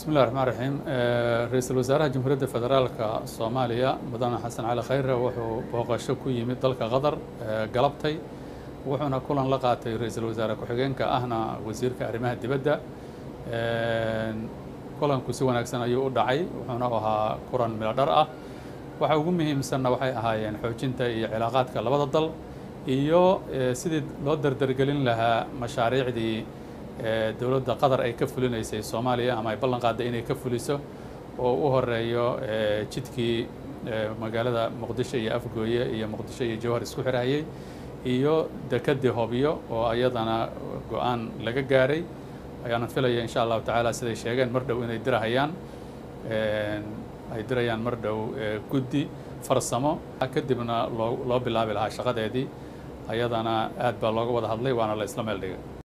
bismillahi raxmaan raxiim ra-iisul wasaaraha jamhuuriyadda federaalka soomaaliya mudane xasan cali khayre wuxuu booqasho ku yimid dalka qatar galabtay wuxuuna kulan la qaatay ra-iisul wasaare ku-xigeenka ahna wasiirka arrimaha dibadda kulanku si wanaagsan ayuu u dhacay wuxuuna ahaa kulan milo dhar ah waxa ugu muhiimsanna waxay ahaayeen xoojinta iyo cilaaqaadka labada dal iyo sidii loo dardargelin lahaa mashaariicdii dowladda qatar ay ka fulinaysay soomaaliya ama ay ballan qaadday inay ka fuliso oo u horeeyo jidkii magaalada muqdisho iyo afgooye iyo muqdisho iyo jawhar isku xirahayey iyo dekedii hobyo oo ayadana go-aan laga gaaray ayaanan filaya insha allahu tacaala siday sheegeen mar dhow inay dirahayaan ay dirayaan mar dhow guddi farsamo kadibna loo loo bilaabi lahaa shaqadeedii ayadana aad baa looga wada hadlay waana la isla meel dhigay